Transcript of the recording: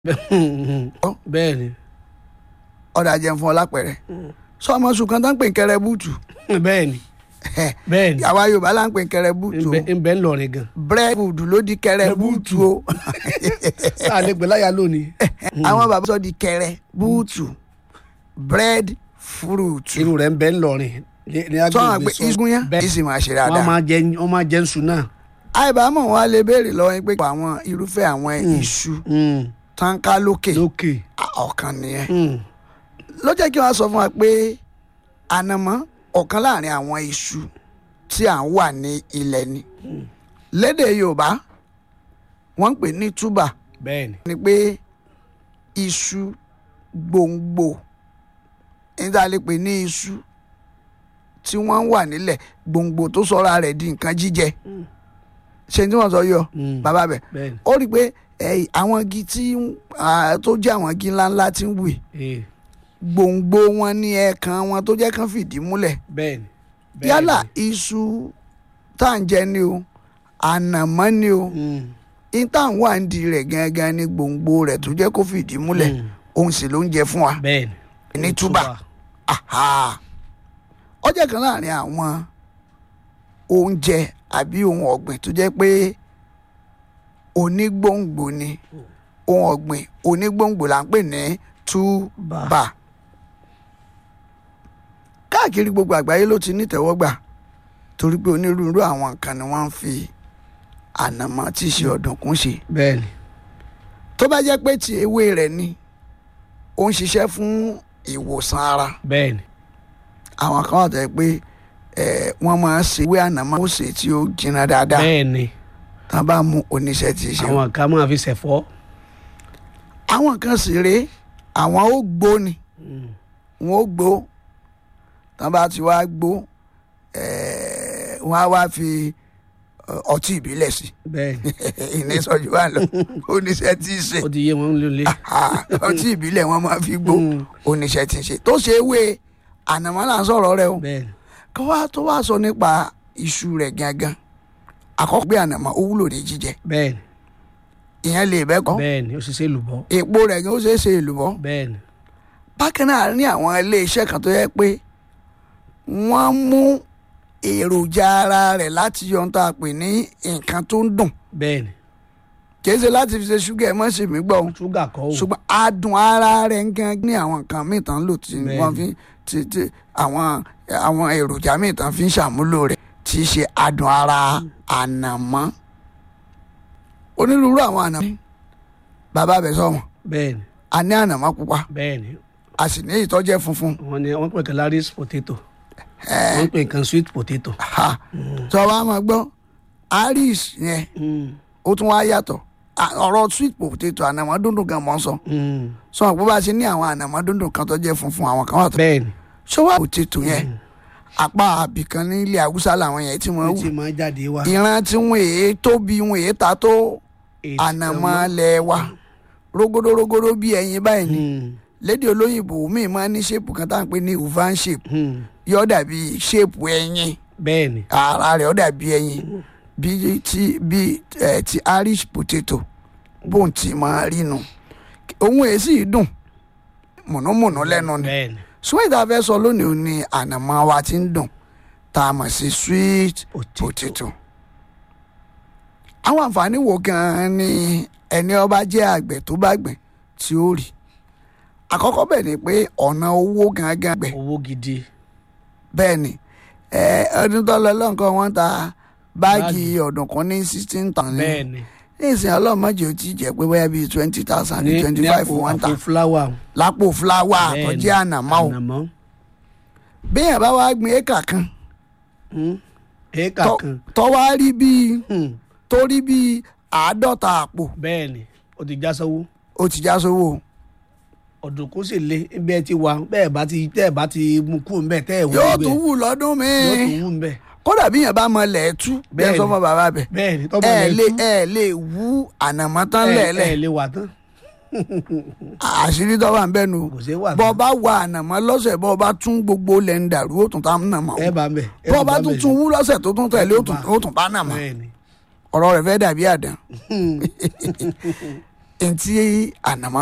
bẹ́ẹ̀ ni ọ̀dà jẹun fún ọ lápẹ̀rẹ̀ sọ ọmọ sùn kan tó ń pè ń kẹrẹ búùtù bẹ́ẹ̀ ni bẹ́ẹ̀ ni àwa yorùbá là ń pè ń kẹrẹ búùtù o ń bẹ ń lọrin gan bread food ló di kẹrẹ búùtù o sáà lè gbé láyà lónìí àwọn bàbá sọ di kẹrẹ búùtù bread fruit irú rẹ̀ ń bẹ ń lọrin ní- ní sọ wọn agbègbè pé sọ igun yẹn bẹ́ẹ̀ ìsì máa ṣe wọ́n dáadáa máa jẹ wọ́n máa jẹ nsú náà àìbámọ̀ wa lè béèrè lọ́wọ́ yín pé àwọn irúfẹ́ àwọn iṣu Mm, tánká lókè lókè ọ̀kan nìyẹn Mm, ló jẹ́ kí wọ́n sọ fún wa pé ànàmọ́ ọ̀kan láàrin àwọn iṣu tí à ń wà ní ilẹ̀ ni lédè yorùbá wọ́n ń pè ní túbà bẹ́ẹ̀ ni ni pé iṣu gbòǹgbò níta lè pè ní iṣu tí wọ́n ń wà nílẹ̀ gbòǹgbò tó sọra rẹ̀ di nǹkan jíjẹ ṣe tí wọ́n sọ yọ Mm, bàbá bẹ̀ bẹ́ẹ̀ ni ó rí i pé eh, àwọn igi tí ah, tó jẹ́ àwọn igi ńláńlá tí ń wù yìí Eh, gbòǹgbò wọn ní ẹ̀ẹ̀kan wọn tó jẹ́ kán fìdí múlẹ̀ bẹ́ẹ̀ ni bẹ́ẹ̀ yálà ni. iṣu tá à ń jẹ ni o ànàmọ́ ni o Mm, ìta ń wà ń di rẹ̀ gangan ní gbòǹgbò rẹ̀ tó jẹ́ kó fìdí múlẹ̀ mm, òun sì ló ń jẹ fún wa bẹ́ẹ̀ ni ní túbà Aha. ọjọ́ kan láàrin àwọn oúnjẹ àbí ohun ọ̀gbìn tó jẹ́ pé onígbòǹgbò ni ohun ọ̀gbìn onígbòǹgbò là ń pè ní túbà káàkiri gbogbo àgbáyé ló ti nítẹ̀wọ́gbà torí pé onírúurú àwọn nǹkan ni wọ́n ń fi ànàmọ́ tí í ṣe ọ̀dùnkún ṣe bẹ́ẹ̀ ni tó bá jẹ́ pé ti ewé rẹ̀ ni ó ń ṣiṣẹ́ fún ìwòsàn ara bẹ́ẹ̀ ni àwọn kan wà tó yẹ pé ẹ wọ́n máa ń ṣe ewé ànàmọ́ ó ṣe tí ó jiná dáadáa bẹ́ẹ̀ ni tá a bá mú oníṣẹ́ tí í ṣe. àwọn kan máa fi ṣẹ̀fọ́ àwọn kan sì rèé àwọn ó gbó ni Mm, wọn ó gbó tá a bá ti wá gbó ẹ wọ́n á wá fi ẹ, ọtí ìbílẹ̀ sí bẹ́ẹ̀ ni ìní sọ́jú wà lọ oníṣẹ́ tí í ṣe ó ti yé wọn lólè Ah, ọtí ìbílẹ̀ wọn máa fi gbó Mm, oníṣẹ́ tí í ṣe tó ṣe ewé ànàmọ́ là ń sọ̀rọ̀ rẹ o. bẹ́ẹ̀ ni kí wá tó wá sọ nípa iṣu rẹ̀ gangan àkọ́kọ́ pé ànàmọ́ ó wúlò ní jíjẹ bẹ́ẹ̀ ni ìyẹn lè bẹ́ kọ́ bẹ́ẹ̀ ni ó ṣiṣẹ́ lùbọ́ èpo rẹ̀ gan ó ṣeé ṣe èlùbọ́ bẹ́ẹ̀ ni bákan náà ní àwọn iléeṣẹ́ kan tó yẹ pé wọ́n mú èròjà ara rẹ̀ láti yọ ohun tá a pè ní nǹkan tó ń dùn bẹ́ẹ̀ ni kì í ṣe láti fi ṣe ṣúgà ẹ̀ mọ́ sí mi gbọ́ o ṣúgà kọ́ o ṣùgbọ́n adùn ara rẹ̀ gan ní àwọn nǹkan míì tán lò tí Bẹ́ẹ̀ni. wọ́n fi ti ti àwọn àwọn èròjà míì tán fi ń ṣàmúlò rẹ̀ tí í ṣe adùn ara ànàmọ́ onírúurú àwọn ànàmọ́ bàbá bẹ̀ sọ̀wọ́n bẹ́ẹ̀ ni a ní ànàmọ́ pupa bẹ́ẹ̀ ni a sì ní ìtọ́jẹ́ funfun wọ́n ní wọ́n pè kan laris potato wọ́n pè kan sweet potato ha tí wọ́n bá máa gbọ́ iris yẹn Mm, ó tún wá yàtọ̀ À- ọ̀rọ̀ sweet potato ànàmọ́ dúndùn gan mọ́ sọ mm, sọ pé bá a ṣe ní àwọn ànàmọ́ dúndùn kan tó jẹ́ funfun àwọn kan wà tó bẹ́ẹ̀ ni ṣọwọ́ potato yẹn apá àbìkan ní ilẹ̀ haúsá làwọn yẹn tí wọ́n ó wù ti máa jáde wá ìran tí wọ́n èé tóbi wọ́n èé ta tó Èyí tí ànàmọ́ wọ́n- lẹ̀ wa rógódó rógódó bí ẹyin báyìí ni Mm, lédè olóyìnbó míì máa ní ṣépù kan tá à ń pè ní oval shape mm, yóò dàbí ṣépù ẹyin bẹ́ẹ̀ ni ara rẹ̀ ó dàbí ẹyin bí ti bí ẹ ti irish potato bóun ti máa rí nu òun èé sì dùn mùnúmùnú lẹ́nu ni bẹ́ẹ̀ ni sweet tá a fẹ́ sọ lónìí ò ní ànàmọ́ wa ti ń dùn tá a mọ̀ sí sweet potato potato. àwọn àǹfààní wo gan-an ni ẹni ọba jẹ́ àgbẹ̀ tó bá gbìn tí ó rí àkọ́kọ́ bẹ̀ ni pé ọ̀nà owó gangan gbẹ̀ owó gidi bẹ́ẹ̀ ni ẹ, ọdún tó lọ lọ́nkàn wọ́n ta báàgì Báàgì. ọ̀dùnkún ní sixteen thousand bẹ́ẹ̀ ni ní ìsìn ọlọ́mọdé ò tí ì jẹ́ pé bóyá bíi twenty thousand ní twenty ní five àpò one ta àpò fúláwà lápò fúláwà tó Bẹ́ẹ̀ ni. jẹ́ ànàmọ́ o ànàmọ́ bí yẹn bá wá gbin éka kan Mm, éékà tó- kan tó wá rí bíi Mm, tó rí bíi àádọ́ta àpò bẹ́ẹ̀ ni ó ti já sówó ó ti já sówó ọ̀dùnkún sì le bí ẹ ti wà bẹ́ẹ̀ bá ti tẹ́ ẹ̀ bá ti mú kú ń bẹ̀ tẹ́ ẹ̀ wú yóò bẹ̀ tún wù lọ́dún yóò míì tún wú ń bẹ̀ kódà bí yẹn bá mọ lẹ́ẹ̀tú bẹ́ẹ̀ Bẹ́ẹ̀ sọ ni. fún bàbá bẹ̀ bẹ́ẹ̀ ni tọ́mọ ẹ rẹ̀ lè tú ẹ lè wú ànàmọ́ tán ẹ lẹ́ẹ̀lẹ́ ẹ lè wà tán àṣírí tó wà ń bẹ́nu kò sí wà bọ́ tán bá wà ànàmọ́ lọ́sẹ̀ bọ́ bá tún gbogbo lẹ̀ ń dàrú ó tún tá nàmọ́ ẹ bá ń bẹ̀ ẹ bọ́ bá ń tún bẹ̀ tún wú lọ́sẹ̀ tó tún tẹ̀lé ó tún bá. ó tún bá nàmọ́ bẹ́ẹ̀ ni ọ̀rọ̀ rẹ̀ fẹ́ dàbí àdán ẹni tí ànàmọ́